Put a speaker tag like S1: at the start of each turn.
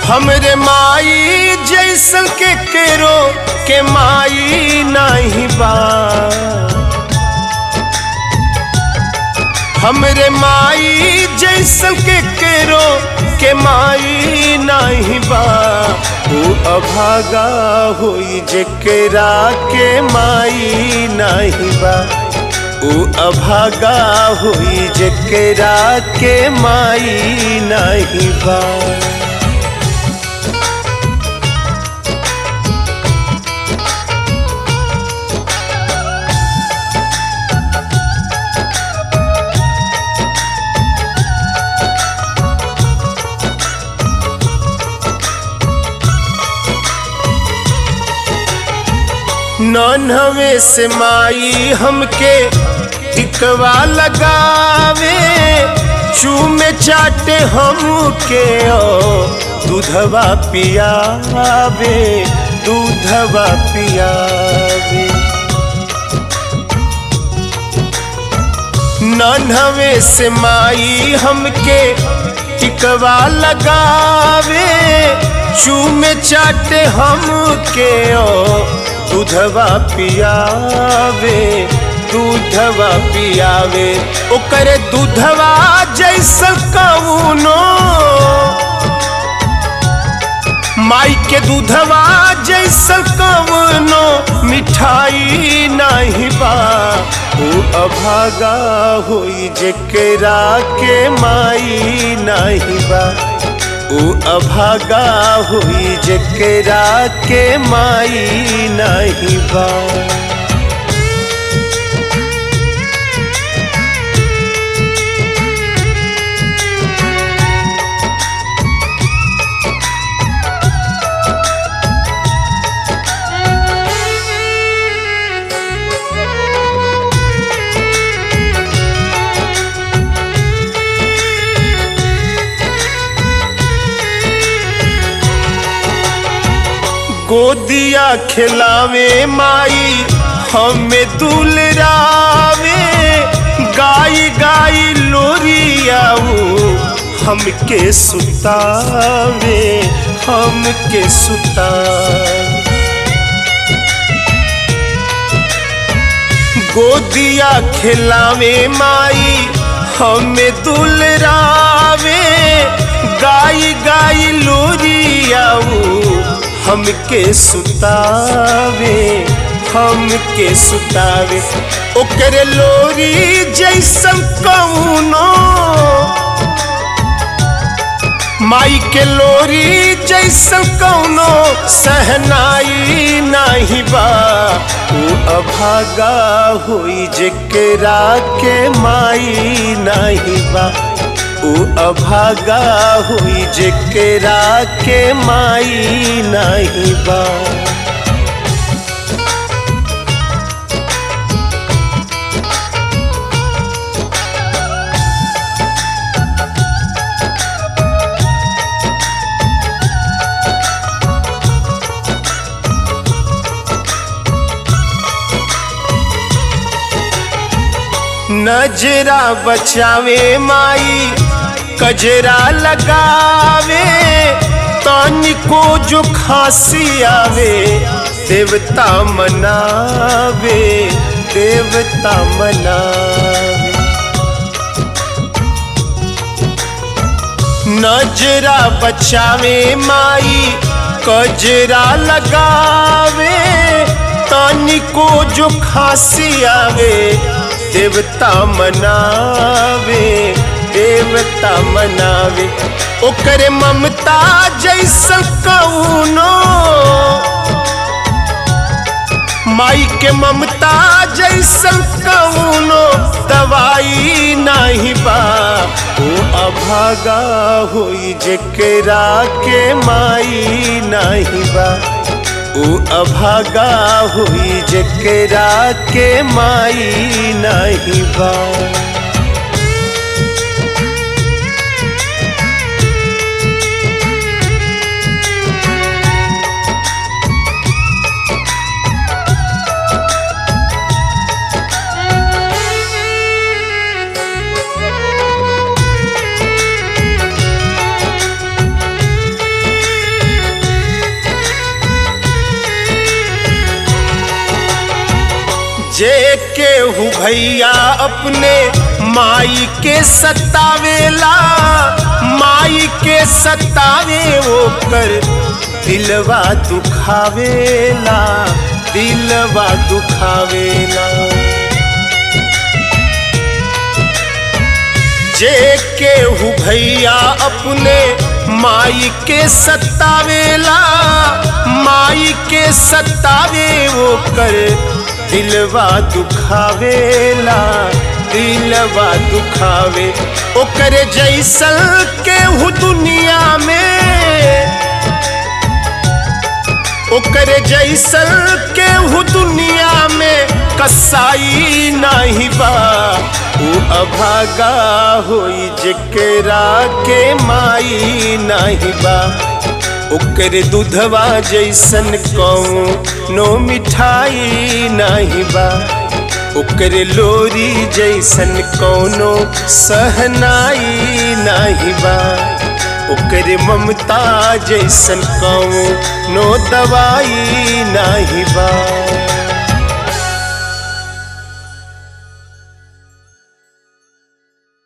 S1: हमरे माई जैसन के केरो के माई नहीं बा हमरे माई जैसन के केरो के माई नहीं बा ऊ अभागा होई जेकरा के माई नहीं बा ऊ अभागा होई जेकरा के माई नहीं बा नन्हवे से माई हमके टिकवा लगावे चूमे चाटे हमके ओ दूधवा पियावे दूधवा पियावे नन्हवे से माई हमके टिकवा लगावे चूमे चाटे हमके ओ दूधवा पियावे दूधवा पियावे ओकरे दूधवा जैसन कौनो माई के दूधवा जैसन कौनो मिठाई नहीं बा ऊ अभागा होई जेकरा के माई नहीं बा ऊ अभागा हुई जेकरा के माई नहीं बा गोदिया खिलावे माई हमें दुलरावे गाई गाई लोरियाऊ हमके सुतावे हमके सुतावे गोदिया खिलावे माई हमें दुलरावे गाई गाई लोरियाऊ हमके सुतावे हमके सुतावे ओकरे लोरी जैसन कौनो माई के लोरी जैसन कौनो सहनाई नहीं बा ऊ अभागा हुई जेकरा के माई नहीं बा ऊ अभागा हुई जेकरा के माई नहीं बा नजरा बचावे माई कजरा लगावे तनिको जो खांसी आवे देवता मनावे देवता मनावे नजरा बचावे माई कजरा लगावे तनिको जो खांसी आवे देवता मनावे देवता मनावे ओकरे ममता जैसन कौनो माई के ममता जैसन कौनो दवाई नहीं बा ओ अभागा होई जेकरा के माई नहीं बा ऊ अभागा हुई जेकरा के माई नहीं बा केहू भैया अपने माई के सतावेला माई के सतावे ओकर दिलवा दुखावेला दिलवा दुखावेला जे केहू भैया अपने माई के सतावेला माई के सतावे ओकर दिलवा दुखावेला दिलवा दुखावे ओकर जैसल केहू दुनिया में ओकर जैसल केहू दुनिया में कसाई नाही बा ऊ अभागा होई जेकरा के माई नाही बा ओकर दूधवा जैसन कौनो मिठाई नाही बा ओकर लोरी जैसन कौनो सहनाई नाही बा ओकर ममता जैसन कौनो दवाई नाही बा